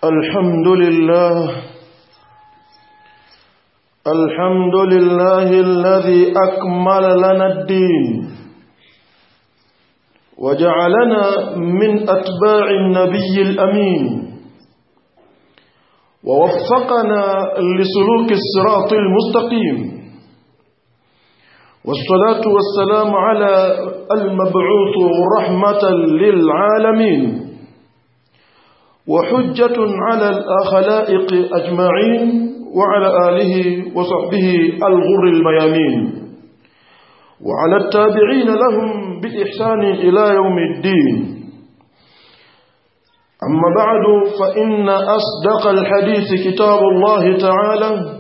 الحمد لله الحمد لله الذي أكمل لنا الدين وجعلنا من أتباع النبي الأمين ووفقنا لسلوك الصراط المستقيم والصلاة والسلام على المبعوث رحمة للعالمين وحجة على الخلائق أجمعين وعلى آله وصحبه الغر الميامين وعلى التابعين لهم بإحسان إلى يوم الدين أما بعد فإن أصدق الحديث كتاب الله تعالى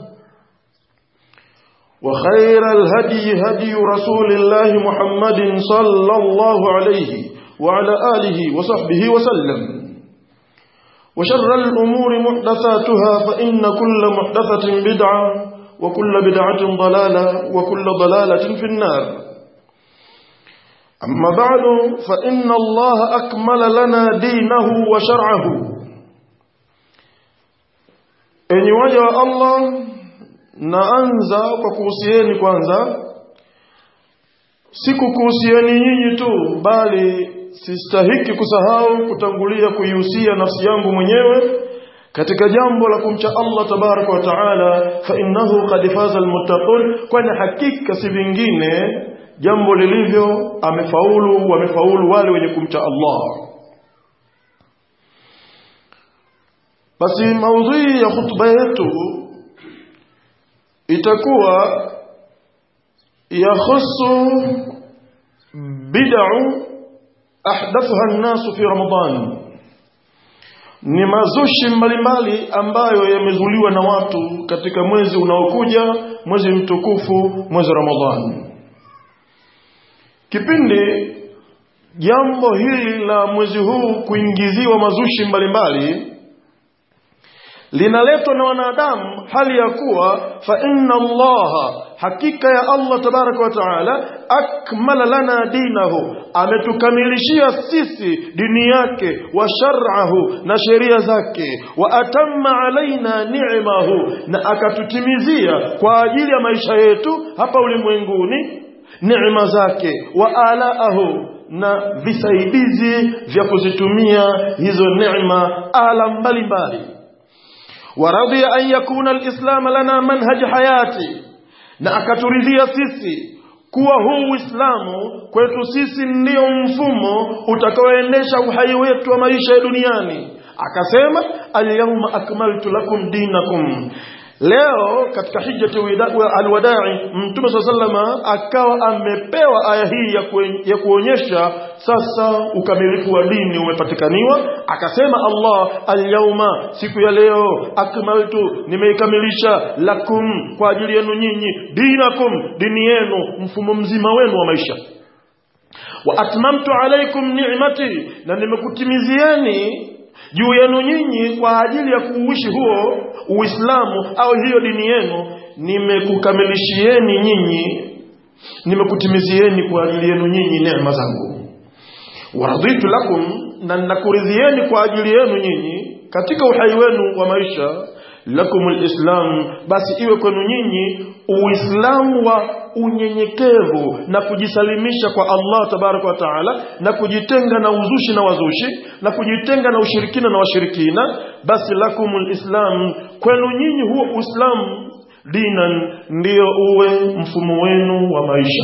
وخير الهدي هدي رسول الله محمد صلى الله عليه وعلى آله وصحبه وسلم وشر الأمور محدثاتها فإن كل محدثة بدعة وكل بدعة ضلالة وكل ضلالة في النار أما بعد فإن الله أكمل لنا دينه وشرعه enyi waja wa allah naanza kwa kuhusieni kwanza si kukuhusieni nyinyi tu bali sistahiki kusahau kutangulia kuihusia nafsi yangu mwenyewe katika jambo la kumcha Allah tabaraka wa taala fa innahu qad faza almuttaqun kwani hakika si vingine jambo lilivyo amefaulu wamefaulu wale wenye kumcha Allah basi maudhui ya khutba yetu itakuwa yakhusu bid'u ahdathaha an-nasu fi Ramadhan ni mazushi mbalimbali ambayo yamezuliwa na watu katika mwezi unaokuja mwezi mtukufu mwezi Ramadhan kipindi jambo hili la mwezi huu kuingiziwa mazushi mbalimbali linaletwa na wanadamu hali ya kuwa fa inna allaha hakika ya allah tabaraka wa taala akmala lana dinahu ametukamilishia sisi dini yake wa shar'ahu na sheria zake wa atamma alaina ni'mahu na akatutimizia kwa ajili ya maisha yetu hapa ulimwenguni neema zake wa alaahu na visaidizi vya kuzitumia hizo neema ala mbalimbali ورضي أن يكون الإسلام لنا منهج حياتي na akaturidhia sisi kuwa huu Uislamu kwetu sisi ndio mfumo utakaoendesha uhai wetu wa maisha ya duniani akasema alyawma akmaltu lakum dinakum leo katika hijjati alwadai mtume saa salama akawa amepewa aya hii ya, kuen, ya kuonyesha sasa ukamilifu wa dini umepatikaniwa akasema allah alyauma siku ya leo akmaltu nimeikamilisha lakum kwa ajili yenu nyinyi dinakum dini yenu mfumo mzima wenu wa maisha wa atmamtu alaikum ni'mati na nimekutimizieni juu yenu nyinyi kwa ajili ya kuuishi huo uislamu au hiyo dini yenu nimekukamilishieni nyinyi nimekutimizieni kwa ajili yenu nyinyi neema zangu waraditu lakum na nakuridhieni kwa ajili yenu nyinyi katika uhai wenu wa maisha lakum lislam basi iwe kwenu nyinyi uislamu wa unyenyekevu na kujisalimisha kwa Allah tabaraka wa taala na kujitenga na uzushi na wazushi na kujitenga na ushirikina na washirikina basi lakumul islam kwenu nyinyi huo uislamu dinan ndiyo uwe mfumo wenu wa maisha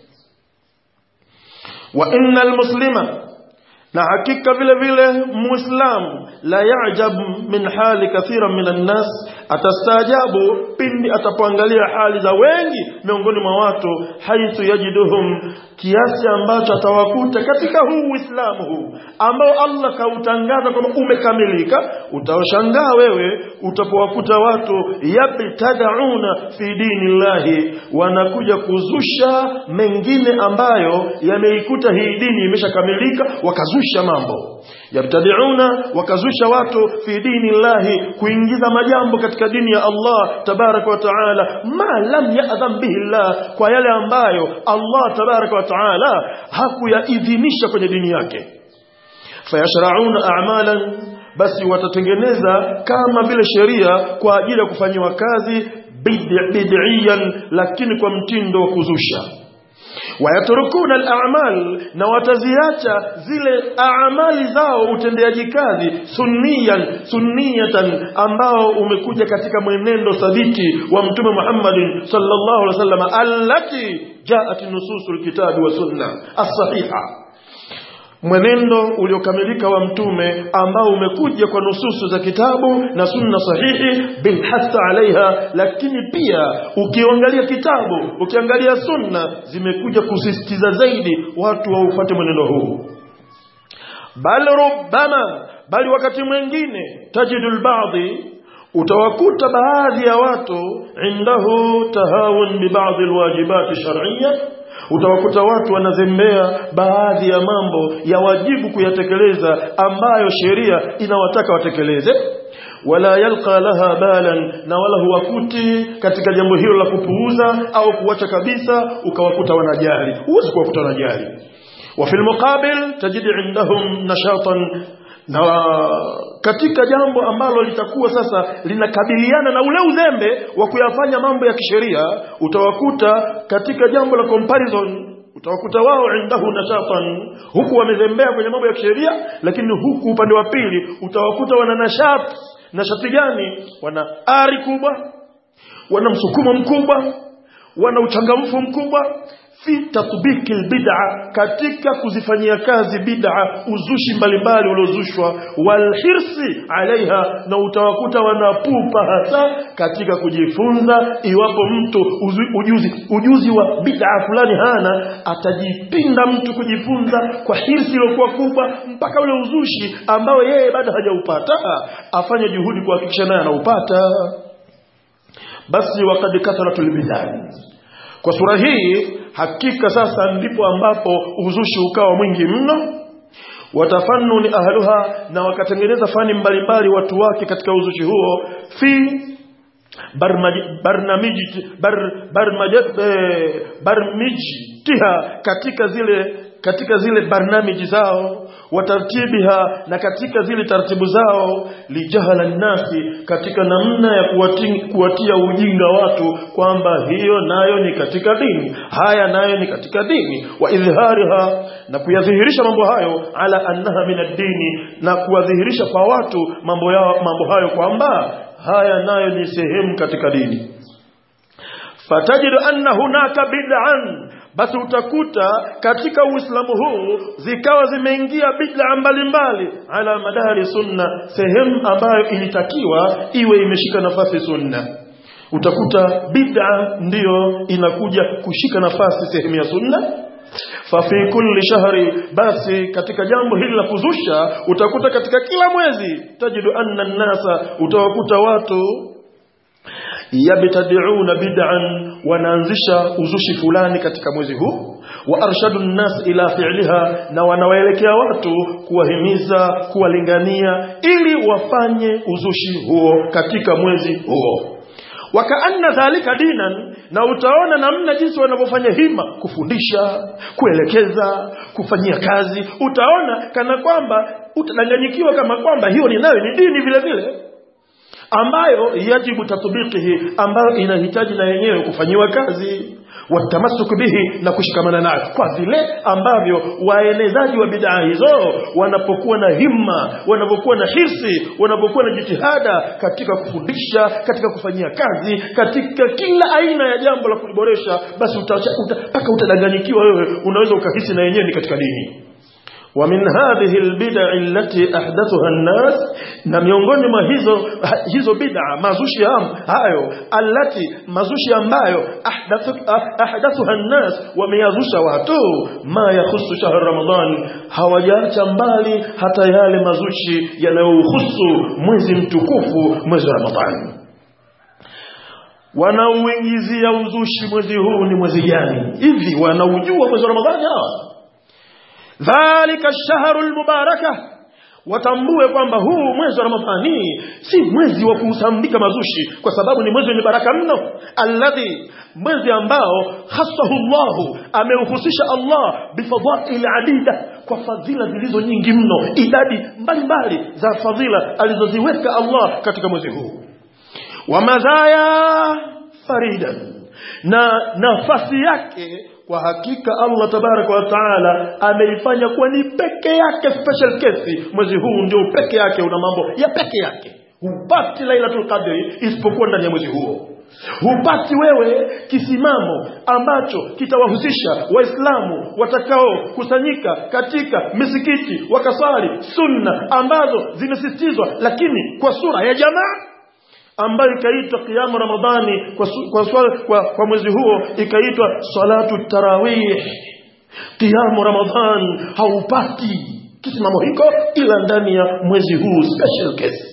wa innal muslima na hakika vile vile muislamu la yajab min hali kathira min annas atastaajabu pindi atapoangalia hali za wengi miongoni mwa watu haithu yajiduhum kiasi ambacho atawakuta katika huu uislamu huu ambao allah kautangaza kwamba umekamilika utawashangaa wewe utapowakuta watu yabtadauna fi dini llahi wanakuja kuzusha mengine ambayo yameikuta hii dini imeshakamilika wakazusha mambo yabtadiuna wakazusha watu fi dini llahi kuingiza majambo katika dini ya Allah tabaraka wa taala ma lam ya'dhan bihi llah kwa yale ambayo Allah tabaraka wa taala hakuyaidhinisha kwenye dini yake fayashrauna a'malan basi watatengeneza kama vile sheria kwa ajili ya kufanyiwa kazi bid'iyan lakini kwa mtindo wa kuzusha wayatrukuna al-a'mal na wataziacha zile a'mali zao utendeaji kazi sunniyan sunniyatan ambao umekuja katika mwenendo thabiti wa mtume Muhammadin sallallahu alaihi wasallam allati jaat nususul kitabi wa sunna as-sahiha mwenendo uliokamilika wa mtume ambao umekuja kwa nususu za kitabu na sunna sahihi bilhasa alaiha lakini pia ukiangalia kitabu ukiangalia sunna zimekuja kusisitiza zaidi watu waufuate mwenendo huu bal rubbama bali wakati mwingine tajidu lbadhi utawakuta baadhi ya watu indahu tahawun bibadhi alwajibati shar'iyya utawakuta watu wanazembea baadhi ya mambo ya wajibu kuyatekeleza ambayo sheria inawataka watekeleze wala yalqa laha balan na wala huwakuti katika jambo hilo la kupuuza au kuacha kabisa ukawakuta wanajali huwezi kuwakuta wanajali wa fil muqabil tajid indahum nashatan na katika jambo ambalo litakuwa sasa linakabiliana na ule uzembe wa kuyafanya mambo ya kisheria utawakuta katika jambo la comparison utawakuta wao indahu nashatan huku wamezembea kwenye mambo ya kisheria lakini huku upande wa pili utawakuta wana nashat nashati gani wana ari kubwa wana msukumo mkubwa wana uchangamfu mkubwa fi tatbiki albid'a katika kuzifanyia kazi bid'a uzushi mbalimbali uliozushwa walhirsi alaiha na utawakuta wanapupa hasa katika kujifunza iwapo mtu uzu, ujuzi ujuzi wa bid'a fulani hana atajipinda mtu kujifunza kwa hirsi iliyokuwa kubwa mpaka ule uzushi ambao yeye bado hajaupata afanye juhudi kuhakikisha naye anaupata basi wakad kathratul bid'ah kwa sura hii hakika sasa ndipo ambapo uzushi ukawa mwingi mno watafannuni ahluha na wakatengeneza fani mbalimbali watu wake katika uzushi huo fi barnamiji bar, barmiji tiha katika zile katika zile barnamiji zao watartibiha na katika zile taratibu zao lijahala nasi katika namna ya kuwati, kuwatia ujinga watu kwamba hiyo nayo ni katika dini haya nayo ni katika dini wa idhhariha na kuyadhihirisha mambo hayo ala annaha min ad-dini na kuwadhihirisha kwa watu mambo yao mambo hayo kwamba haya nayo ni sehemu katika dini fatajidu anna hunaka bid'an basi utakuta katika uislamu huu zikawa zimeingia bid'a mbalimbali ala madari sunna sehemu ambayo ilitakiwa iwe imeshika nafasi sunna utakuta bid'a ndiyo inakuja kushika nafasi sehemu ya sunna fafi kulli shahri basi katika jambo hili la kuzusha utakuta katika kila mwezi tajidu anna nasa utawakuta watu yabtadi'una bid'an wanaanzisha uzushi fulani katika mwezi huu wa arshadu nnas ila fi'liha na wanawaelekea watu kuwahimiza kuwalingania ili wafanye uzushi huo katika mwezi huo wakaanna dhalika dinan na utaona namna jinsi wanavyofanya hima kufundisha kuelekeza kufanyia kazi utaona kana kwamba utadanganyikiwa kama kwamba hiyo ni nayo ni dini vile vile ambayo yajibu tatbiqihi ambayo inahitaji na yenyewe kufanyiwa kazi watamasuk bihi na kushikamana nayo kwa vile ambavyo waenezaji wa bid'a hizo wanapokuwa na himma wanapokuwa na hirsi wanapokuwa na jitihada katika kufundisha katika kufanyia kazi katika kila aina ya jambo la kuliboresha basi mpaka uta, uta, utadanganyikiwa wewe unaweza ukahisi na yenyewe ni katika dini ومن هذه البدع التي احدثها الناس na miongoni mwa hizo hizo bid'a mazushi hayo allati mazushi ambayo ahdathu ahdathuha an-nas wameyazusha watu ma yahusu shahr ramadan hawajaacha mbali hata yale mazushi yanayohusu mwezi mtukufu mwezi wa ramadhani wanauingizia uzushi mwezi huu ni mwezi gani hivi wanaujua mwezi wa ramadhani hawa dhalika ash-shahru al-mubarakah watambue kwamba huu mwezi wa Ramadhani si mwezi wa kuusambika mazushi kwa sababu ni mwezi wenye baraka mno alladhi mwezi ambao khassahu Allah ameuhusisha Allah bifadhail adida kwa fadhila zilizo nyingi mno idadi mbalimbali za fadhila alizoziweka Allah katika mwezi huu wa madhaya faridan na nafasi yake kwa hakika Allah tabaraka wa taala ameifanya kuwa ni peke yake special case mwezi huu ndio peke yake una mambo ya peke yake hupati lailatul qadri isipokuwa ndani ya mwezi huo hupati wewe kisimamo ambacho kitawahusisha waislamu watakao kusanyika katika misikiti wakaswali sunna ambazo zimesisitizwa lakini kwa sura ya jamaa ambayo ikaitwa kiamu ramadhani kwa, su, kwa, swala, kwa, kwa mwezi huo ikaitwa salatu tarawih kiamu ramadhan haupati kisimamo hiko ila ndani ya mwezi huu special case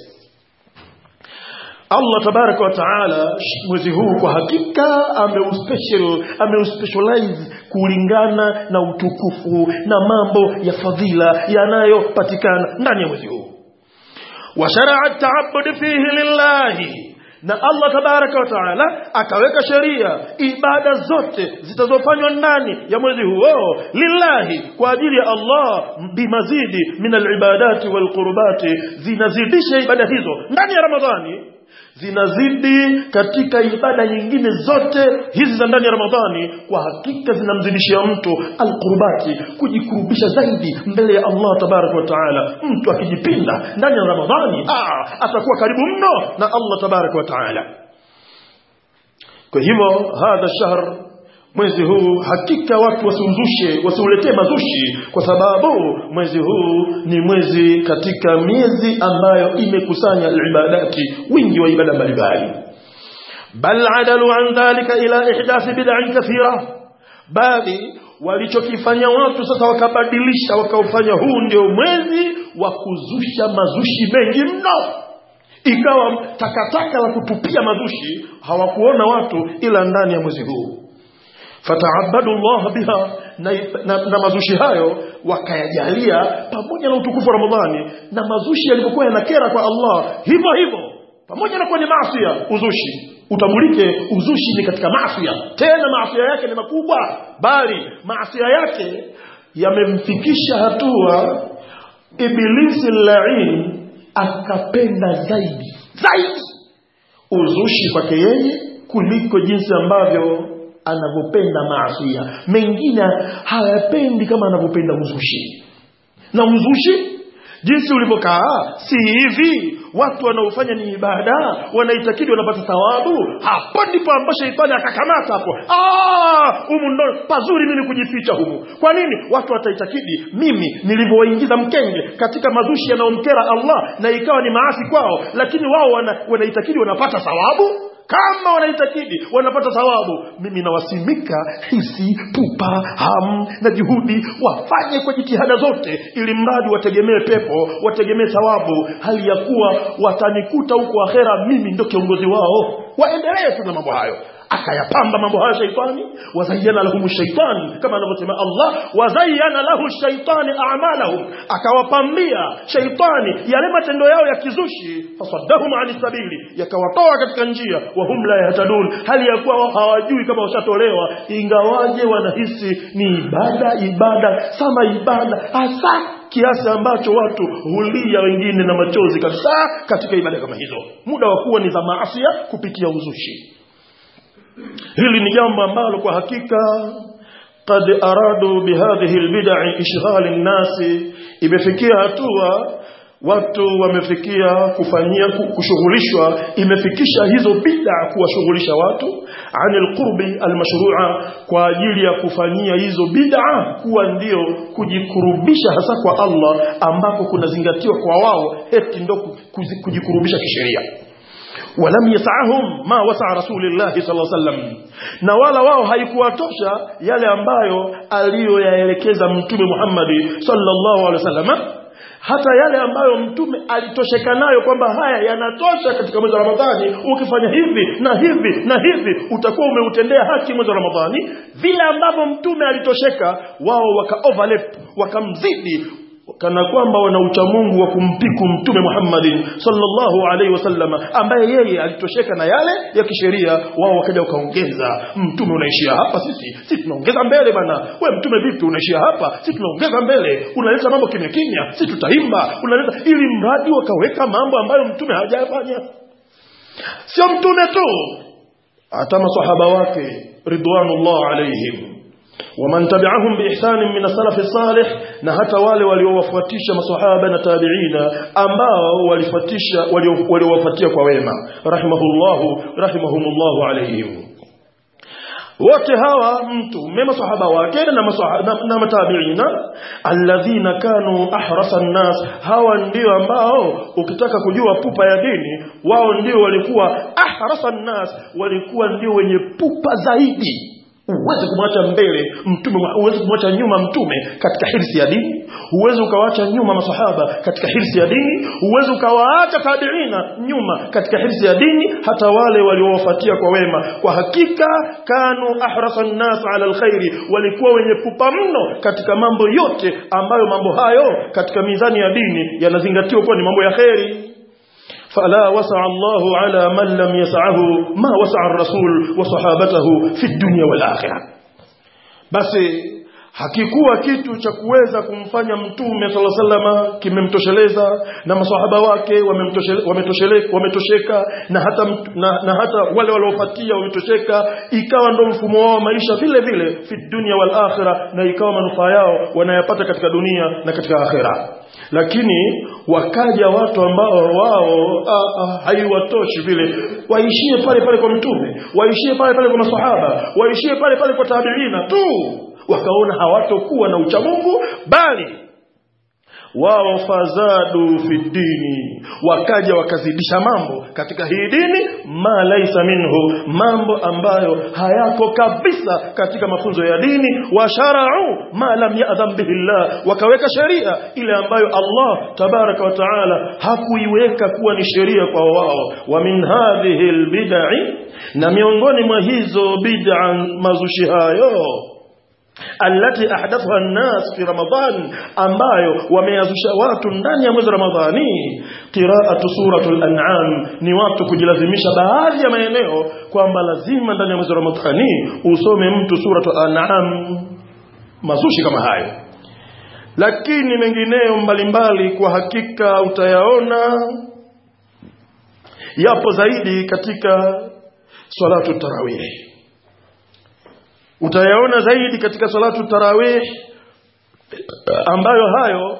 Allah tabaraka wa taala mwezi huu kwa hakika ameuspecial ameuspecialize kulingana na utukufu na mambo ya fadhila yanayopatikana ndani ya mwezi huu وشرع التعبد فيه لله na Allah tabaraka wa taala akaweka sheria ibada zote zitazofanywa ndani ya mwezi huo lillahi kwa ajili ya Allah bimazidi min alibadati walqurbati zinazidisha ibada hizo ndani ya Ramadhani zinazidi katika ibada nyingine zote hizi za ndani ya Ramadhani kwa hakika zinamzidishia mtu alqurbati kujikurubisha zaidi mbele ya Allah tabaraka wa taala mtu akijipinda ndani ya Ramadhani ah, atakuwa karibu mno na Allah tabaraka wa taala kwa hivyo hadha shahr mwezi huu hakika watu wasiuzushe wasiuletee mazushi kwa sababu mwezi huu ni mwezi katika miezi ambayo imekusanya ibadati wingi wa ibada mbalimbali bal adalu an dhalika ila ihdathi bid'an kathira bali walichokifanya watu sasa wakabadilisha wakaufanya huu ndio mwezi wa kuzusha mazushi mengi mno ikawa takataka la kutupia mazushi hawakuona watu ila ndani ya mwezi huu fataabadu Allah biha na, na, na mazushi hayo wakayajalia pamoja na utukufu wa Ramadhani na mazushi yalipokuwa yanakera kwa Allah hivyo hivyo pamoja na kwenye maasi uzushi utambulike uzushi ni katika maasi tena maasi yake ni makubwa bali maasi yake yamemfikisha hatua ibilisi lain akapenda zaidi zaidi uzushi kwake yeye kuliko jinsi ambavyo anavyopenda maasiya mengine hayapendi kama anavyopenda uzushi na uzushi jinsi ulivyokaa si hivi watu wanaofanya ni ibada wanaitakidi wanapata thawabu hapo ndipo ambapo sheitani akakamata hapo humu ndo pazuri mimi kujificha humu kwa nini watu wataitakidi mimi nilivyowaingiza mkenge katika mazushi yanayomkera Allah na ikawa ni maasi kwao lakini wao wana, wanaitakidi wanapata thawabu kama wanaitakidi wanapata thawabu mimi nawasimika hisi pupa ham na juhudi wafanye kwa jitihada zote ili mradi wategemee pepo wategemee thawabu hali ya kuwa watanikuta huko akhera mimi ndo kiongozi wao waendelee tu na mambo hayo akayapamba mambo hayo shaitani wazayyana lahum shaitani kama anavyosema Allah wazayyana lahu shaitani a'malahum akawapambia shaitani yale matendo yao ya kizushi fasaddahum ani sabili yakawatoa katika njia wa hum la yahtadun hali ya kuwa hawajui kama washatolewa ingawaje wanahisi ni ibada ibada sama ibada hasa kiasi ambacho watu hulia wengine na machozi kabisa katika ibada kama hizo muda wa kuwa ni za maasia kupitia uzushi hili ni jambo ambalo kwa hakika qad aradu bihadhihi albid'i ishghal an-nas imefikia hatua watu wamefikia kufanyia kushughulishwa imefikisha hizo bid'a kuwashughulisha watu anil qurbi almashru'a kwa ajili ya kufanyia hizo bid'a kuwa ndio kujikurubisha hasa kwa Allah ambako kunazingatiwa kwa wao eti ndio kujikurubisha kisheria ولم يسعهم ما وسع رسول الله صلى الله عليه وسلم na wala wao haikuwatosha yale ambayo aliyoyaelekeza mtume Muhammad sallallahu alaihi wasallam hata yale ambayo mtume alitosheka nayo kwamba haya yanatosha katika mwezi wa Ramadhani ukifanya hivi na hivi na hivi utakuwa umeutendea haki mwezi wa Ramadhani vile ambavyo mtume alitosheka wao waka overlap wakamzidi kana kwamba wana uchamungu wa kumpiku mtume Muhammadin sallallahu alaihi wasallam ambaye yeye alitosheka na yale ya kisheria wao wakaja wakaongeza mtume unaishia hapa sisi sisi tunaongeza mbele bana we mtume vipi unaishia hapa sisi tunaongeza mbele unaleta mambo kimya kimya sisi tutaimba unaleta ili mradi wakaweka mambo ambayo mtume hajayafanya sio mtume tu hata masahaba wake ridwanullah alaihim ومن تبعهم بإحسان من السلف الصالح na hata wale waliowafuatisha maswahaba na tabiina ambao walifuatisha waliowafuatia kwa wema rahimahullahu rahimahumullahu alaihim wote hawa mtu mema sahaba wake na, na, na matabiina alladhina kanu ahrasa nnas hawa ndio ambao ukitaka kujua pupa ya dini wao ndio walikuwa ahrasa nnas walikuwa ndio wenye pupa zaidi huwezi kumwacha mbele mtume huwezi kumwacha nyuma mtume katika hirsi ya dini huwezi ukawacha nyuma masahaba katika hirsi ya dini huwezi ukawaacha tabiina nyuma katika hirsi ya dini hata wale waliowafuatia kwa wema kwa hakika kanu ahrasa nnas ala alkhairi walikuwa wenye pupa mno katika mambo yote ambayo mambo hayo katika mizani ya dini yanazingatiwa kuwa ni mambo ya kheri فلا وسع الله على من لم يسعه ما وسع الرسول وصحابته في الدنيا والآخرة بس hakikuwa kitu cha kuweza kumfanya mtume sala salama kimemtosheleza na masahaba wake wametosheka wame na hata, na, na hata wale waliofuatia wametosheka ikawa ndo mfumo wao wa maisha vile vile fi dunia wal akhira na ikawa manufaa yao wanayapata katika dunia na katika akhira lakini wakaja watu ambao wao haiwatoshi vile waishie pale pale kwa mtume waishie pale pale kwa masahaba waishie pale pale kwa tabiina tu wakaona hawatokuwa na uchamungu bali wao fazadu fi dini wakaja wakazidisha mambo katika hii dini ma laisa minhu mambo ambayo hayako kabisa katika mafunzo ya dini washarau ma lam yadham bihi llah wakaweka sheria ile ambayo Allah tabaraka wa taala hakuiweka kuwa ni sheria kwa wao wa min hadhihi albid'i na miongoni mwa hizo bid'a mazushi hayo allati ahdathaha an-nas fi ramadan ambayo wameyazusha watu ndani ya mwezi ramadhani qira'atu suratul an'am ni watu kujilazimisha baadhi ya maeneo kwamba lazima ndani ya mwezi ramadhani usome mtu suratul an'am mazushi kama hayo lakini mengineyo mbalimbali kwa hakika utayaona yapo zaidi katika salatu tarawih utayaona zaidi katika salatu tarawih ambayo hayo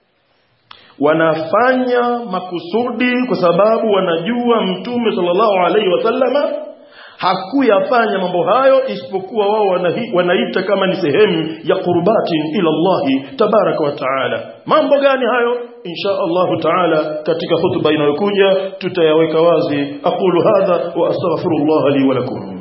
wanafanya makusudi kwa sababu wanajua mtume sallallahu alaihi wasallama hakuyafanya mambo hayo isipokuwa wao wanaita kama ni sehemu ya qurbatin ila Allahi tabaraka wa taala mambo gani hayo insha Allah taala katika hutuba inayokuja tutayaweka wazi aqulu hadha wa astaghfirullah li wa lakum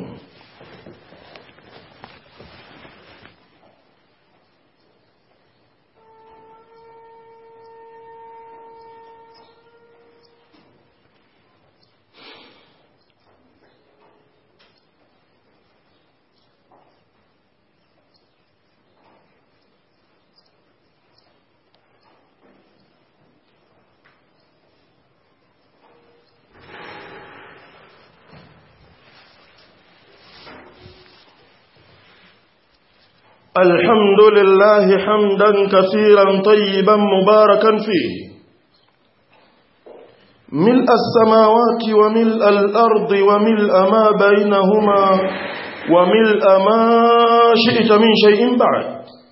الحمد لله حمدا كثيرا طيبا مباركا فيه ملء السماوات وملء الأرض وملء ما بينهما وملء ما شئت من شيء بعد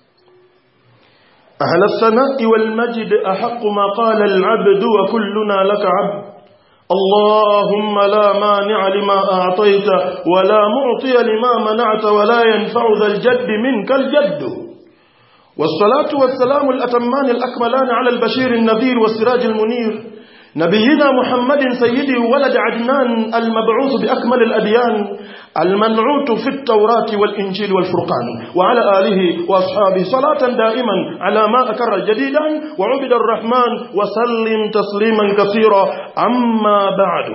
أهل الثناء والمجد أحق ما قال العبد وكلنا لك عبد اللهم لا مانع لما أعطيت ولا معطي لما منعت ولا ينفع ذا الجد منك الجد والصلاة والسلام الأتمان الأكملان على البشير النذير والسراج المنير نبينا محمد سيدي ولد عدنان المبعوث بأكمل الأديان المنعوت في التوراة والإنجيل والفرقان وعلى آله وأصحابه صلاة دائما على ما أكر جديدا وعبد الرحمن وسلم تسليما كثيرا أما بعد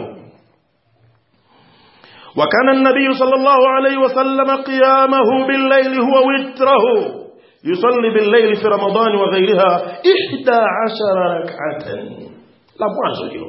وكان النبي صلى الله عليه وسلم قيامه بالليل هو وتره yusalli bil-layli fi ramadhani wa ghayriha 11 rak'atan la mwanzo hilo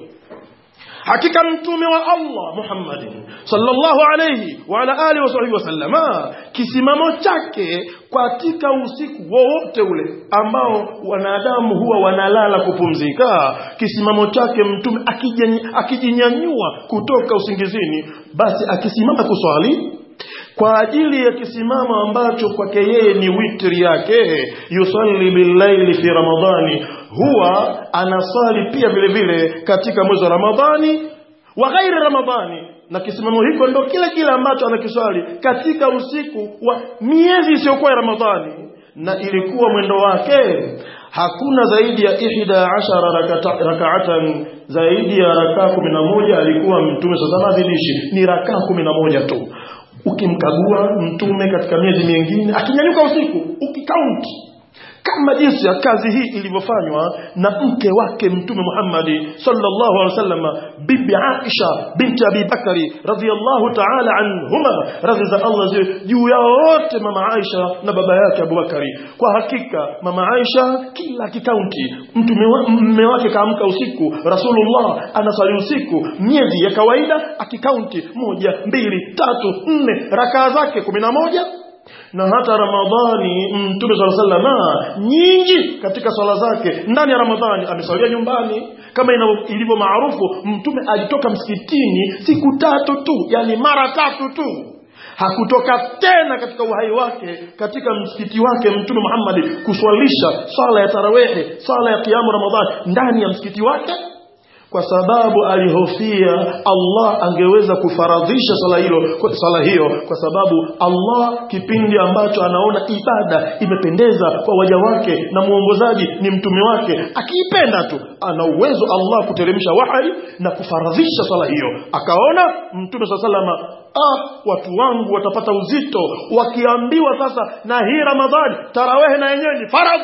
hakika mtume wa Allah Muhammadin sallallahu alayhi wa ala alihi wasahbihi wasallama kisimamo chake katika usiku wowote ule ambao wanadamu huwa wanalala kupumzika kisimamo chake mtume akijinyanyua kutoka usingizini basi akisimama kuswali kwa ajili ya kisimamo ambacho kwake yeye ni witri yake yusalli billaili fi ramadhani huwa anasali pia vile vile katika mwezi wa ramadhani wa ghairi ramadhani na kisimamo hiko ndo kile kile ambacho anakiswali katika usiku wa miezi isiyokuwa ya ramadhani na ilikuwa mwendo wake hakuna zaidi ya ihda ashara rakaatan zaidi ya rakaa kumi na moja alikuwa mtume sasa adhinishi ni rakaa kumi na moja tu ukimkagua mtume katika miezi mingine akinyanyuka usiku ukikaunti kama jinsi ya kazi hii ilivyofanywa na mke wake mtume Muhammad sallallahu alaihi wasallam bibi Aisha binti Abi Bakari radhiyallahu ta'ala anhuma radhi za Allah juu yao wote mama Aisha na baba yake Abu Bakari kwa hakika mama Aisha kila kikaunti mtume mume wake kaamka usiku Rasulullah anasali usiku miezi ya kawaida akikaunti moja mbili tatu nne rakaa zake kumi na moja na hata ramadhani mtume sala salama nyingi katika swala zake ndani ya ramadhani amesalia nyumbani kama ilivyo maarufu mtume alitoka msikitini siku tatu tu yani mara tatu tu hakutoka tena katika uhai wake katika msikiti wake mtume Muhammad kuswalisha swala ya tarawehe swala ya kiamu ramadhani ndani ya msikiti wake kwa sababu alihofia Allah angeweza kufaradhisha sala hilo sala hiyo kwa sababu Allah kipindi ambacho anaona ibada imependeza kwa waja wake na muongozaji ni mtume wake akiipenda tu ana uwezo Allah kuteremsha wahyi na kufaradhisha sala hiyo akaona mtume sallallahu ah watu wangu watapata uzito wakiambiwa sasa na hii Ramadhani tarawehe na yenyewe ni faradhi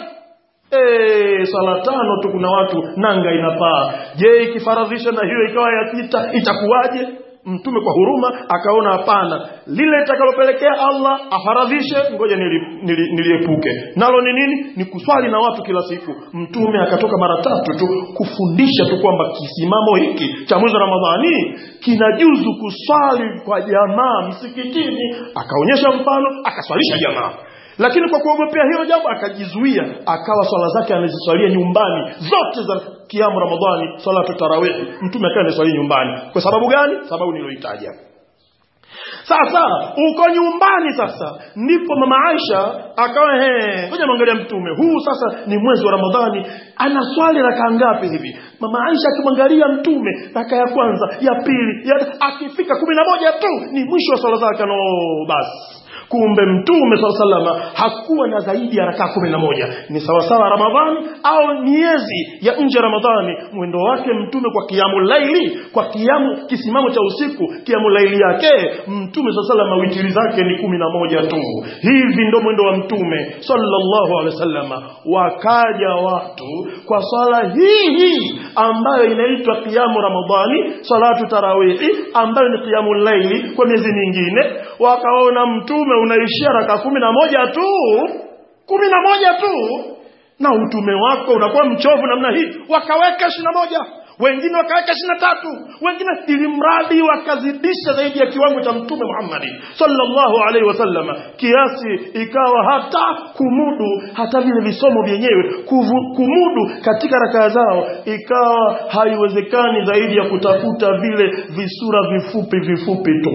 Eh, sala tano tu kuna watu nanga inapaa. Je, ikifaradhisha na hiyo ikawa ya sita itakuwaje? Mtume kwa huruma akaona hapana, lile litakalopelekea Allah afaradhishe, ngoja niliepuke. Nili, nili nalo ni nini? Ni kuswali na watu kila siku. Mtume akatoka mara tatu tu kufundisha tu kwamba kisimamo hiki cha mwezi wa Ramadhani kinajuzu kuswali kwa jamaa msikitini, akaonyesha mfano, akaswalisha jamaa lakini kwa kuogopea hilo jambo akajizuia akawa swala zake anaziswalia nyumbani zote za kiamu ramadhani salatu tarawih mtume akawa anaswalia nyumbani kwa sababu gani sababu niloitaja sasa uko nyumbani sasa ndipo mama Aisha akawa he ngoja mwangalia mtume huu sasa ni mwezi wa Ramadhani anaswali raka ngapi hivi mama Aisha akimwangalia mtume raka ya kwanza ya pili ya akifika kumi na moja tu ni mwisho wa swala zake no basi kumbe mtume saa salama hakuwa na zaidi ya rakaa kumi na moja ni sawasawa ramadhani au miezi ya nje ya ramadhani mwendo wake mtume kwa kiamu laili kwa kiamu kisimamo cha usiku kiamu laili yake mtume saa salama witiri zake ni kumi na moja tu hivi ndo mwendo wa mtume sallallahu alaihi wasallama wakaja watu kwa swala hii hii ambayo inaitwa kiamu ramadhani salatu tarawihi ambayo ni kiamu laili kwa miezi mingine wakaona mtume unaishia raka kumi na moja tu kumi na moja tu na utume wako unakuwa mchovu namna hii wakaweka ishiri na moja wengine wakaweka ishiri na tatu wengine ili mradi wakazidisha zaidi ya kiwango cha mtume muhammadi sallallahu alaihi wasallama kiasi ikawa hata kumudu hata vile visomo vyenyewe kuvu, kumudu katika rakaa zao ikawa haiwezekani zaidi ya kutafuta vile visura vifupi vifupi tu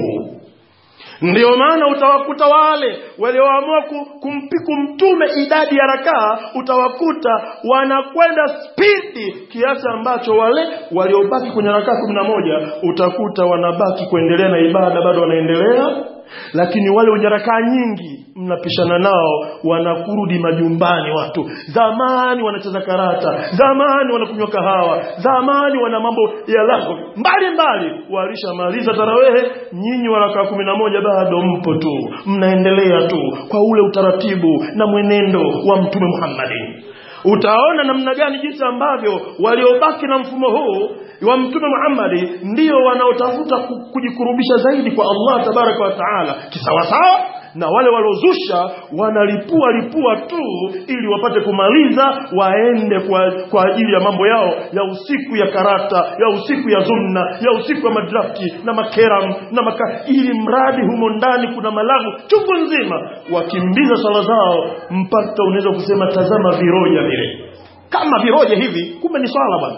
ndio maana utawakuta wale walioamua kumpiku mtume idadi ya rakaa utawakuta wanakwenda spidi kiasi ambacho wale waliobaki kwenye rakaa kumi na moja utakuta wanabaki kuendelea na ibada bado wanaendelea lakini wale wenye rakaa nyingi mnapishana nao wanakurudi majumbani watu zamani wanacheza karata zamani wanakunywa kahawa zamani wana mambo ya lako mbali mbali walishamaliza tarawehe nyinyi warakaa kumi na moja bado mpo tu mnaendelea tu kwa ule utaratibu na mwenendo wa mtume muhammadin utaona namna gani jinsi ambavyo waliobaki na mfumo huu wa mtume Muhammad ndio wanaotafuta kujikurubisha zaidi kwa Allah tabaraka wa taala kisawasawa na wale waliozusha wanalipua lipua tu ili wapate kumaliza waende kwa, kwa ajili ya mambo yao ya usiku ya karata ya usiku ya zumna ya usiku ya madrafti na makeram na maka, ili mradi humo ndani kuna malagu chungu nzima wakimbiza sala zao mpaka unaweza kusema tazama viroja vile kama viroja hivi kumbe ni swala bwana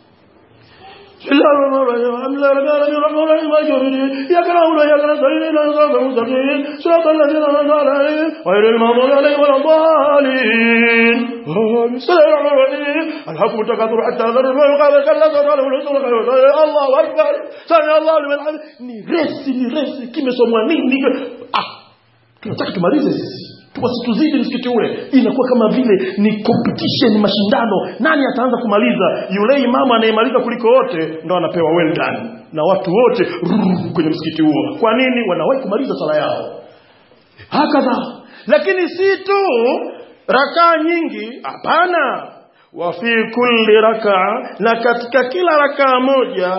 بسم الله الرحمن الرحيم الحمد لله رب العالمين الرحمن الرحيم مالك يوم الدين اياك نعبد واياك نستعين اهدنا الصراط المستقيم صراط الذين انعمت عليهم غير المغضوب عليهم ولا الضالين بسم الله الرحمن الرحيم الحكم التكاثر حتى ذر القاب كلا سوف الرسول الله اكبر سمع الله لمن حمده ni resi ni resi kimesomwa nini ah tunataka tumalize sisi wasituzidi msikiti ule inakuwa kama vile ni competition mashindano nani ataanza kumaliza yule imamu anayemaliza kuliko wote ndo anapewa well done na watu wote rrr, kwenye msikiti huo kwa nini wanawahi kumaliza sala yao hakadha lakini si tu rakaa nyingi hapana wa fi kulli rakaa na katika kila rakaa moja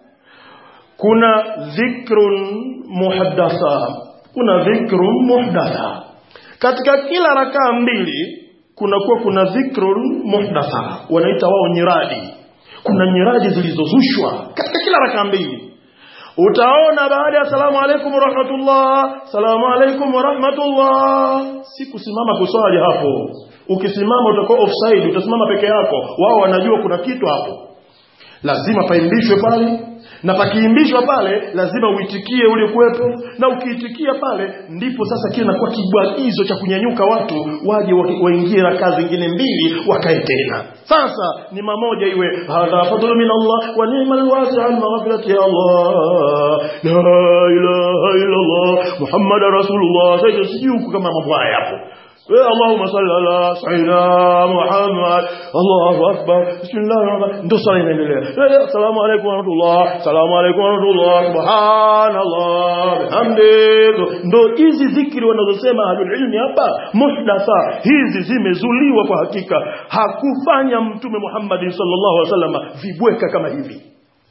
kuna dhikrun muhaddatha kuna dhikrun muhdatha katika kila rakaa mbili kunakuwa kuna dhikrun muhdatha wanaita wao nyiradi kuna nyiradi zilizozushwa katika kila rakaa mbili utaona baada ya salamu alaikum warahmatullah salamu alaikum warahmatullah si kusimama kuswali hapo ukisimama utakuwa offside utasimama peke yako wao wanajua kuna kitu hapo lazima paimbishwe pale na pakiimbishwa pale lazima uitikie ule kuwepo na ukiitikia pale ndipo sasa kile nakuwa kibwagizo cha kunyanyuka watu waje waingie rakaa zingine mbili wakae tena sasa ni mamoja iwe hadha fadlu min Allah wa ni'mal wasi'an maghfirati ya Allah la ilaha illa Allah Muhammad rasulullah sasa sijui kama mambo haya hapo اللهم صل على سيدنا محمد الله اكبر بسم الله الرحمن الرحيم ndo sala inaendelea assalamu alaykum wa rahmatullah assalamu alaykum wa rahmatullah subhanallah bihamdi ndo hizi zikri wanazosema ahlul ilmi hapa muhdatha hizi zimezuliwa kwa hakika hakufanya mtume Muhammad sallallahu alaihi wasallam vibweka kama hivi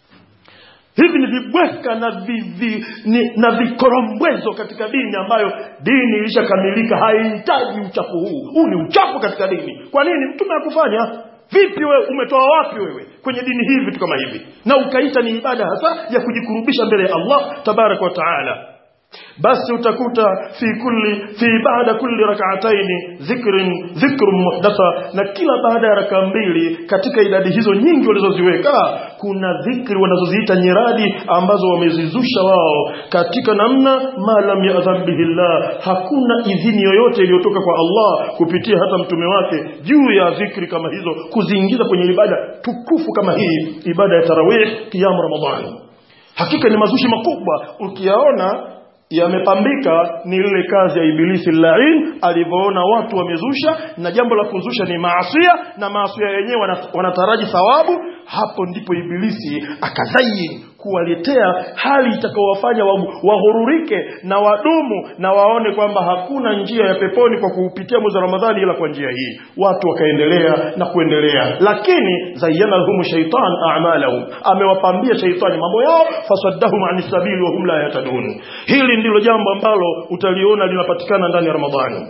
hivi ni vibweka na vivi, ni, na vikorombwezo katika dini ambayo dini ilishakamilika haihitaji uchafu huu huu ni uchafu katika dini kwa nini mtume akufanya vipi wewe umetoa wapi wewe kwenye dini hii vitu kama hivi na ukaita ni ibada hasa ya kujikurubisha mbele ya Allah tabaraka wa taala basi utakuta fi kulli fi baada kulli rak'ataini dhikrin dhikrun muhdatha na kila baada ya raka mbili katika idadi hizo nyingi walizoziweka kuna dhikri wanazoziita nyiradi ambazo wamezizusha wao katika namna ma lam ya'dhan bihi Allah hakuna idhini yoyote iliyotoka kwa Allah kupitia hata mtume wake juu ya dhikri kama hizo kuziingiza kwenye ibada tukufu kama hii ibada ya tarawih kiamu ramadhani hakika ni mazushi makubwa ukiyaona yamepambika ni ile kazi ya ibilisi lain alivyoona watu wamezusha na jambo la kuzusha ni maasia na maasia yenyewe wanataraji thawabu hapo ndipo ibilisi akazayin kuwaletea hali itakayowafanya wahururike na wadumu na waone kwamba hakuna njia ya peponi kwa kuupitia mwezi wa Ramadhani ila kwa njia hii watu wakaendelea na kuendelea lakini zayyana lahum shaitan a'malahum amewapambia shaitani mambo yao fasaddahum anis sabili wa hum la yatadun hili ndilo jambo ambalo utaliona linapatikana ndani ya Ramadhani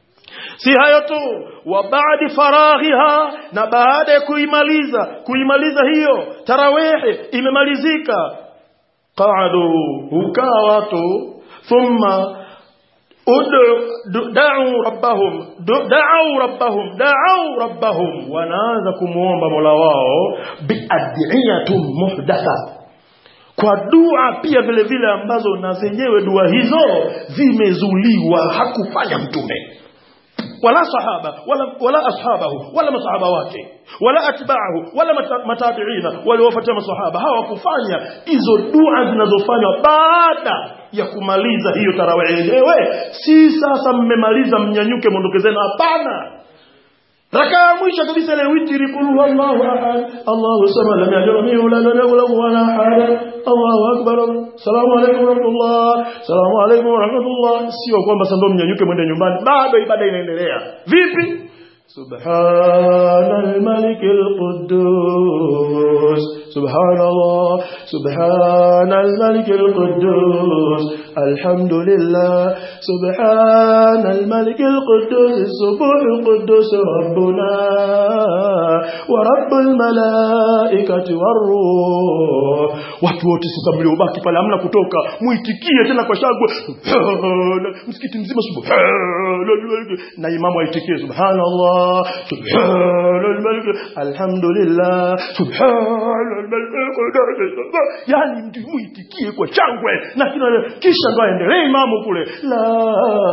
si hayo tu wa baadi faraghiha na baada ya kuimaliza kuimaliza hiyo tarawihi imemalizika qaadu hukaa watu thumma da'u rabbahum da'u rabbahum da'u rabbahum wanaanza kumuomba Mola wao biadiyatun muhdatha kwa dua pia vile vile ambazo na zenyewe dua hizo zimezuliwa hakufanya mtume wala sahaba wala, wala ashabahu wala masahaba wake wala atba'ahu wala matabiina waliofuatia masahaba hawakufanya hizo dua zinazofanywa baada ya kumaliza hiyo tarawih yenyewe si sasa mmemaliza mnyanyuke mondokezeni hapana raka ya mwisho kabisa ile witri qul huwallahu ahad Allahu samad lam yalid walam yulad walam yakul wala ahad Allahu akbar salamu alaykum wa rahmatullah salamu alaykum wa rahmatullah sio kwamba sasa ndio mnyanyuke mwende nyumbani bado ibada inaendelea vipi سبحان الملك القدوس سبحان الله سبحان الملك القدوس الحمد لله سبحان الملك القدوس السبوح القدوس ربنا ورب الملائكة والروح watu wote sasa mliobaki pale hamna kutoka muitikie tena kwa shangwe subhana msikiti mzima subhana na imamu aitikie subhanallah subhana alhamdulillah subhana yani mtu muitikie kwa shangwe na kila kisha ndo aendelee imamu kule la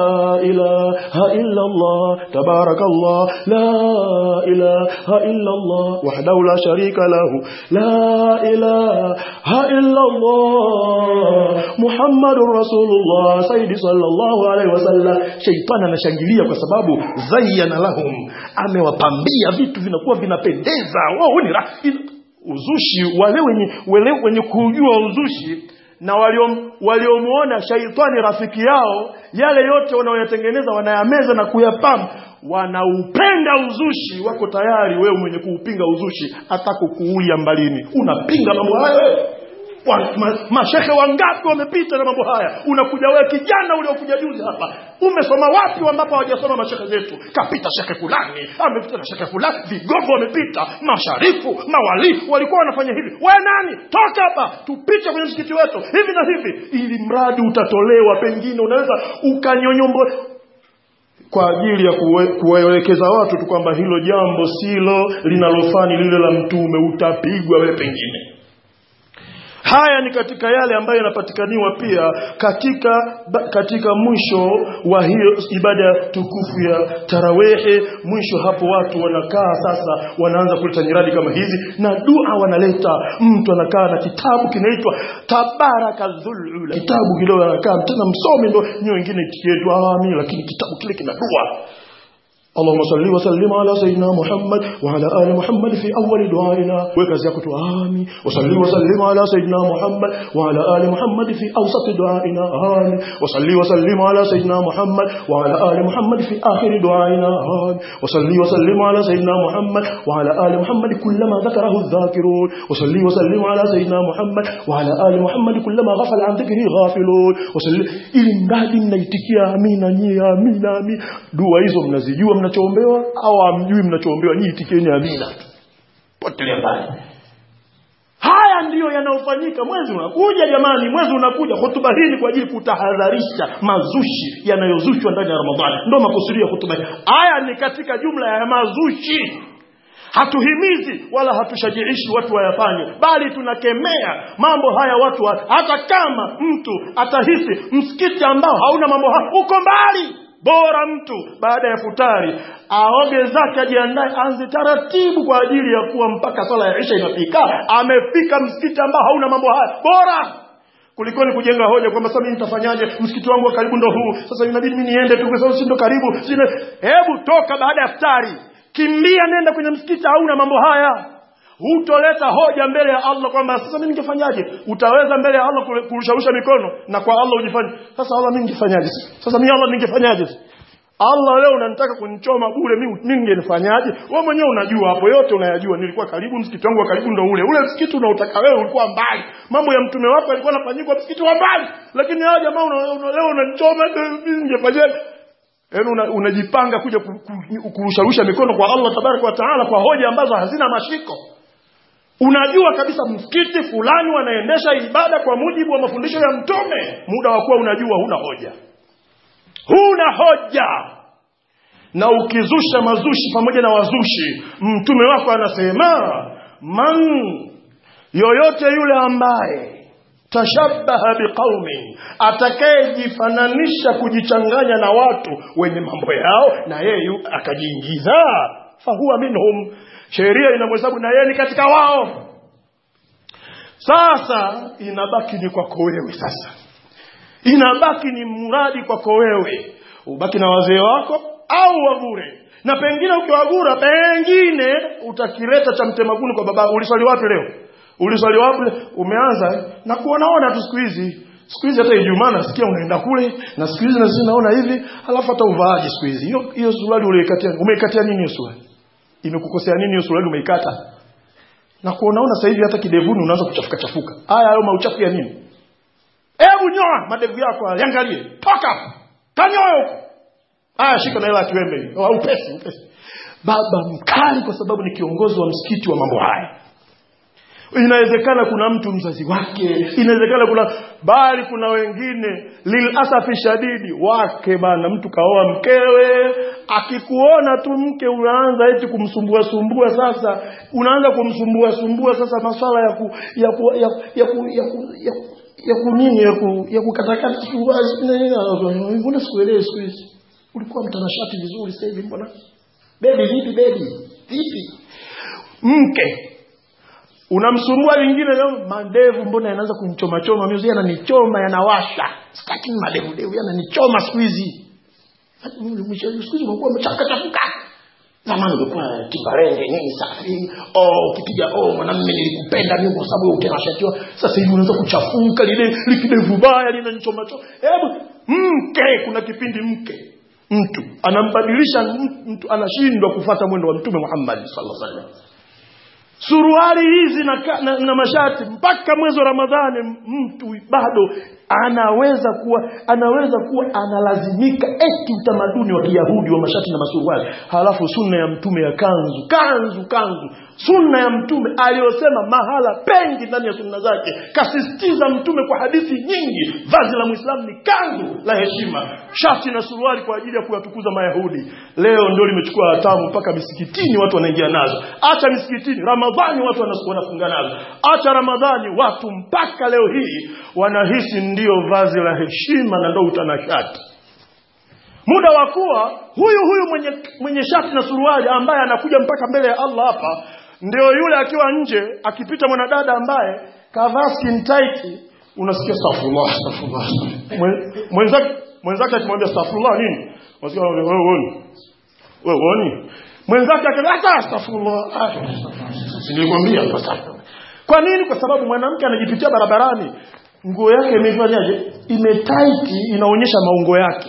ilaha illa allah tabarakallah la ilaha illa allah wahdahu la sharika lahu la ilaha illa allah muhammadur rasulullah sayyidi sallallahu alaihi wasallam shaytan anashangilia kwa sababu zayyana lahum amewapambia vitu vinakuwa vinapendeza wao ni uzushi wale wenye wale wenye kujua uzushi na waliomuona shaitani rafiki yao yale yote wanaoyatengeneza wanayameza na kuyapamba wanaupenda uzushi wako tayari wewe mwenye kuupinga uzushi hata kukuulia mbalini unapinga mambo hayo wa, ma, mashehe wangapi wamepita na mambo haya unakuja wewe kijana uliokuja juzi hapa umesoma wapi ambapo hawajasoma mashehe zetu kapita shekhe fulani amepita na shekhe fulani vigogo wamepita masharifu mawali walikuwa wanafanya hivi we nani toka hapa tupite kwenye msikiti wetu hivi na hivi ili mradi utatolewa pengine unaweza ukanyonyombo kwa ajili ya kuwaelekeza watu tu kwamba hilo jambo silo linalofani lile la mtume utapigwa wewe pengine haya ni katika yale ambayo yanapatikaniwa pia katika katika mwisho wa hiyo ibada tukufu ya tarawehe mwisho hapo watu wanakaa sasa wanaanza kuleta nyiradi kama hizi na dua wanaleta mtu anakaa na kitabu kinaitwa tabaraka dhulula kitabu kile anakaa tena msomi ndo nyi wengine tikietu amin lakini kitabu kile kina dua اللهم صل وسلم على سيدنا محمد وعلى آل محمد في أول دعائنا وكذلك آمين وصل وسلم على سيدنا محمد وعلى آل محمد في أوسط دعائنا آمين وصل وسلم على سيدنا محمد وعلى آل محمد في آخر دعائنا آمين وصل وسلم على سيدنا محمد وعلى آل محمد كلما ذكره الذاكرون وصل وسلم على سيدنا محمد وعلى آل محمد كلما غفل عن ذكره غافلون وصل إلى mradi mnaitikia amina nyie amina amina dua hizo mnazijua mnachoombewa au hamjui mnachoombewa nyinyi itikieni amina tu potelea mbali haya ndiyo yanayofanyika mwezi unakuja jamani mwezi unakuja hotuba hii ni kwa ajili kutahadharisha mazushi yanayozushwa ndani ya ramadhani ndo makusudio ya hotuba hii haya ni katika jumla ya mazushi hatuhimizi wala hatushajiishi watu wayafanye bali tunakemea mambo haya watu wa, hata kama mtu atahisi msikiti ambao hauna mambo haya uko mbali bora mtu baada ya futari aoge zake ajiandae anze taratibu kwa ajili ya kuwa mpaka swala ya isha inafika amefika msikiti ambao hauna mambo haya bora kulikoni kujenga hoja kwamba sasa mimi nitafanyaje msikiti wangu wa karibu ndo huu sasa inabidi mimi niende tu kwa sababu si ndo karibu sina hebu toka baada ya futari kimbia nenda kwenye msikiti hauna mambo haya hutoleta hoja mbele ya Allah kwamba sasa mimi ningefanyaje utaweza mbele ya Allah kurusharusha mikono na kwa Allah ujifanye sasa Allah mimi ningefanyaje sasa mimi Allah ningefanyaje Allah leo unanitaka kunichoma bure mimi mimi ningenifanyaje wewe mwenyewe unajua hapo yote unayajua nilikuwa karibu msikiti wangu wa karibu ndo ule ule msikiti unaotaka wewe ulikuwa mbali mambo ya mtume wako alikuwa anafanyika msikiti wa mbali lakini hao jamaa una, una, leo unanichoma mimi ningefanyaje yaani unajipanga una kuja kurusharusha mikono kwa Allah tabaraka wa taala kwa hoja ambazo hazina mashiko unajua kabisa msikiti fulani wanaendesha ibada kwa mujibu wa mafundisho ya mtume muda wa kuwa unajua huna hoja huna hoja na ukizusha mazushi pamoja na wazushi mtume wako anasema man yoyote yule ambaye tashabbaha biqaumin atakayejifananisha kujichanganya na watu wenye mambo yao na yeye akajiingiza fahuwa minhum sheria inamhesabu na yeye ni katika wao sasa inabaki ni kwako wewe sasa inabaki ni mradi kwako wewe ubaki na wazee wako au wagure na pengine ukiwagura pengine utakileta cha mtemaguni kwa baba uliswali wapi leo uliswali wapi umeanza na kuonaona tu siku hizi siku hizi hata ijumaa nasikia unaenda kule na siku hizi nasi naona hivi halafu hata uvaaji siku hizi hiyo hiyo suruali uliikatia umeikatia nini hiyo suruali imekukosea nini hiyo suruali umeikata na kuonaona sasa hivi hata kidevuni unaanza kuchafuka chafuka haya hayo mauchafu ya nini hebu nyoa madevu yako haya, yangalie toka hapo kanyoa huko haya shika na hela ya kiwembe hiyo au upesi upesi baba mkali kwa sababu ni kiongozi wa msikiti wa mambo haya inawezekana kuna mtu mzazi wake inawezekana kuna bali kuna wengine lilasafi shadidi wake bana mtu kaoa mkewe akikuona tu mke unaanza eti kumsumbua sumbua sasa unaanza kumsumbua sumbua sasa maswala ya ku, ya ku, ya, ya, ku, ya, ku, ya, ku, ya ku nini ya ku, ya kukatakata mbona sikuelewi siku hizi ulikuwa mtanashati vizuri sasa hivi mbona bebi vipi bebi vipi mke unamsumbua lingine leo madevu mbona yanaanza kumchomachoma mimi yananichoma yanawasha sitaki madevu devu yananichoma siku hizi siku hizi unakuwa mchaka chafuka zamani ulikuwa kibarenge nini safi oh ukipiga oh mwanamume nilikupenda mimi kwa sababu ukenashatiwa sasa hivi unaanza kuchafuka lile likidevu baya linanichomachoma hebu mke kuna kipindi mke mtu anambadilisha mtu anashindwa kufata mwendo wa mtume Muhammad sallallahu alaihi wasallam suruali hizi na, na, na mashati mpaka mwezi wa Ramadhani mtu bado anaweza kuwa anaweza kuwa analazimika eti utamaduni wa Kiyahudi wa mashati na masuruali halafu sunna ya mtume ya kanzu kanzu kanzu sunna ya mtume aliyosema mahala pengi ndani ya sunna zake kasisitiza mtume kwa hadithi nyingi vazi la muislamu ni kanzu la heshima shati na suruali kwa ajili ya kuyatukuza mayahudi leo ndio limechukua hatamu mpaka misikitini watu wanaingia nazo acha misikitini ramadhani watu wanafunga nazo acha ramadhani watu mpaka leo hii wanahisi ndio vazi la heshima na ndio utanashati muda wa kuwa huyu huyu mwenye, mwenye shati na suruali ambaye anakuja mpaka mbele ya Allah hapa ndio yule akiwa nje akipita mwanadada ambaye kavaa skin tight unasikia astaghfirullah astaghfirullah mwenzake mwenzake akimwambia astaghfirullah nini unasikia wewe uone wewe uone mwenzake akata astaghfirullah nilikwambia kwa nini kwa sababu mwanamke anajipitia barabarani nguo yake imefanyaje imetaiti inaonyesha maungo yake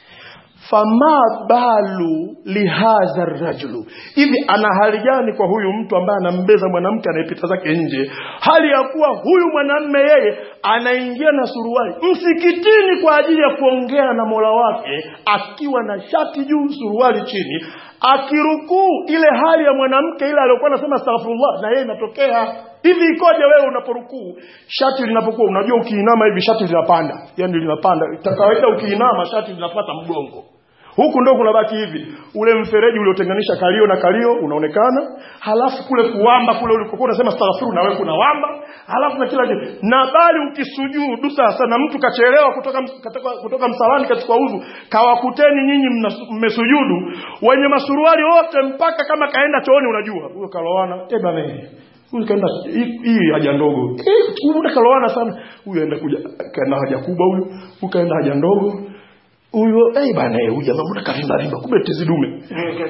fama balu lihadha rajulu hivi ana hali gani kwa huyu mtu ambaye anambeza mwanamke anayepita zake nje hali ya kuwa huyu mwanamme yeye anaingia na suruali msikitini kwa ajili ya kuongea na mola wake akiwa na shati juu suruali chini akirukuu ile hali ya mwanamke ile aliyokuwa anasema astaghfirullah na yeye inatokea hivi ikoje wewe unaporukuu shati linapokuwa unajua ukiinama hivi shati linapanda yani linapanda kawaida ukiinama shati linapata mgongo huku ndo kunabaki hivi ule mfereji uliotenganisha kalio na kalio unaonekana halafu kule kuwamba kule ulikokuwa unasema astaghfiru na wewe kunawamba halafu na kila kitu na bali ukisujudu sasa na mtu kachelewa kutoka kutoka, kutoka msalani katika udhu kawakuteni nyinyi mmesujudu wenye masuruali wote mpaka kama kaenda chooni unajua huyo kalowana eh bana huyu kaenda hii haja ndogo huyu kalowana sana huyu aenda kuja kaenda haja kubwa huyu huyu kaenda haja ndogo huyo eh bana huyu jamaa mbona kavimba vimba kumbe tezi dume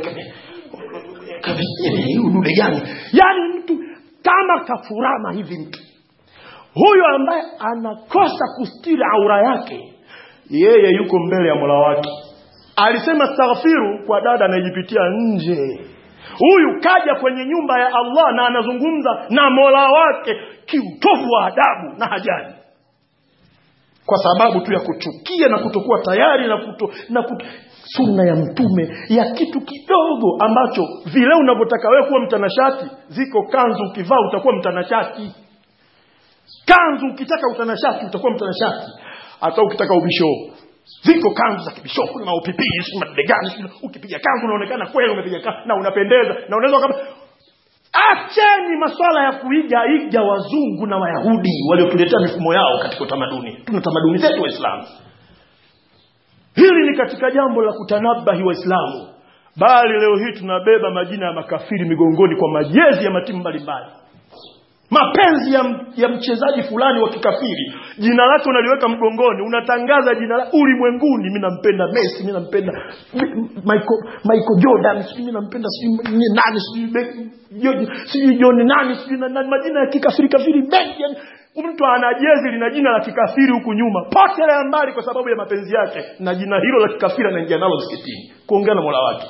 huyu dude gani yani mtu kama kafurama hivi mtu huyo ambaye anakosa kustiri aura yake yeye yuko mbele ya mola wake alisema staghfiru kwa dada anayejipitia nje huyu kaja kwenye nyumba ya Allah na anazungumza na mola wake kiutovu wa adabu na hajali kwa sababu tu ya kuchukia na kutokuwa tayari na kuto, na kuto, sunna ya mtume ya kitu kidogo ambacho vile unavyotaka wewe kuwa mtanashati ziko kanzu ukivaa utakuwa mtanashati kanzu ukitaka utanashati utakuwa mtanashati hata ukitaka ubishoo ziko kanzu za kibishoo kuna upipii si madegani ukipiga kanzu unaonekana kweli umepiga kanzu na unapendeza na unaweza kama acheni maswala ya kuiga iga wazungu na wayahudi waliotuletea mifumo yao katika utamaduni tuna tamaduni zetu waislamu hili ni katika jambo la kutanabahi waislamu bali leo hii tunabeba majina ya makafiri migongoni kwa majezi ya matimu mbalimbali mapenzi ya, ya mchezaji fulani wa kikafiri jina lake unaliweka mgongoni unatangaza jina la ulimwenguni mi nampenda messi mi nampenda michael, michael jordan sijui mi nampenda sijui nani sijui sijui john nani sijui nani majina ya kikafiri kafiri mengi yani mtu ana jezi lina jina la kikafiri huku nyuma potelea mbali kwa sababu ya mapenzi yake na jina hilo la kikafiri anaingia nalo msikitini kuongea na mola wake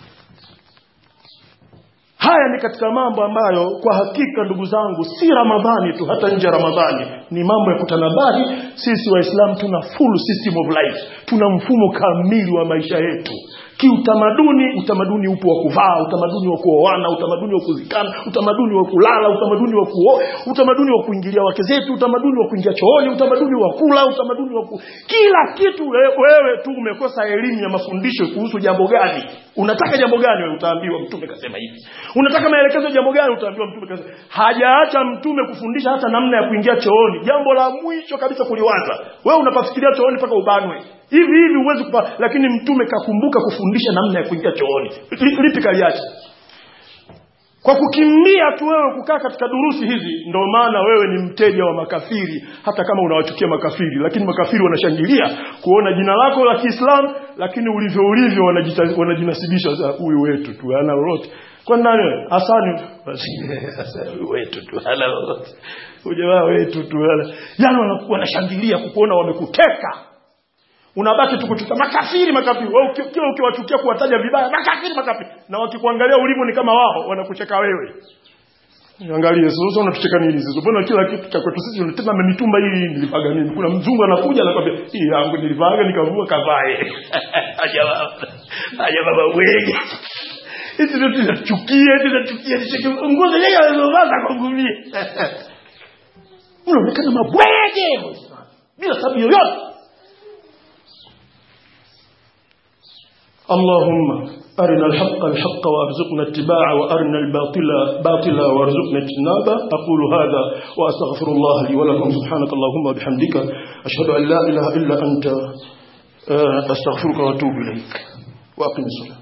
haya ni katika mambo ambayo kwa hakika ndugu zangu si ramadhani tu hata nje ya ramadhani ni mambo ya kutanabari sisi waislamu tuna full system of life tuna mfumo kamili wa maisha yetu kiutamaduni utamaduni upo wa kuvaa utamaduni wa kuoana utamaduni wa kuzikana utamaduni wa kulala utamaduni wa kuo utamaduni wa kuingilia wake zetu utamaduni wa kuingia chooni utamaduni wa kula utamaduni wa ku... kila kitu we- wewe tu umekosa elimu ya mafundisho kuhusu jambo gani unataka jambo gani wewe utaambiwa mtume kasema hivi unataka maelekezo ya jambo gani utaambiwa mtume kasema hajaacha mtume kufundisha hata namna ya kuingia chooni jambo la mwisho kabisa kuliwaza wewe unapafikiria chooni mpaka ubanwe hivi hivi huwezi kupa lakini mtume kakumbuka kufundisha namna ya kuingia chooni Li- lipi kaliacha kwa kukimbia tu wewe kukaa katika durusi hizi ndio maana wewe ni mteja wa makafiri hata kama unawachukia makafiri lakini makafiri wanashangilia kuona jina lako la Kiislamu lakini ulivyo ulivyo wanajita- wanajinasibisha sasa huyu wetu tu hana lolote kwa nani wewe? Hasani Hasani huyu wetu tu hana lolote huyu jamaa wetu tu hana yani wana- wanashangilia kukuona wamekuteka unabaki tu kutuka makafiri makafiri wewe uki- kila ukiwachukia kuwataja vibaya makafiri makafiri na wakikuangalia ulivyo ni kama wao wanakucheka wewe Angalie sasa unatucheka nini sasa? Mbona kila kitu cha kwetu sisi unatema mitumba hii nilipaga nini? Kuna mzungu anakuja anakwambia, "Hii yangu nilipaga nikavua kavae." Aja baba. Aja baba wege. Hizi ndio tunachukia, tunachukia, tunachukia. Nguo zenyewe alizovaa za kungumia. Unaonekana mabwege. Bila sababu yoyote. اللهم أرنا الحق الحق وارزقنا اتباعه وأرنا الباطل باطلا وارزقنا اجتنابه أقول هذا وأستغفر الله لي ولكم سبحانك اللهم وبحمدك أشهد أن لا إله إلا أنت آه، أستغفرك وأتوب إليك وأقم الصلاة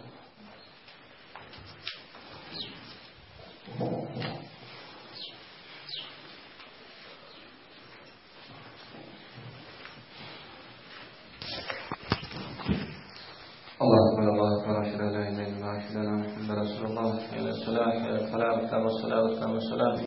الله أكبر الله أكبر أشهد أن لا إله إلا الله أشهد أن محمدا رسول الله حي على الصلاة حي على الفلاح تام الصلاة وتام السلام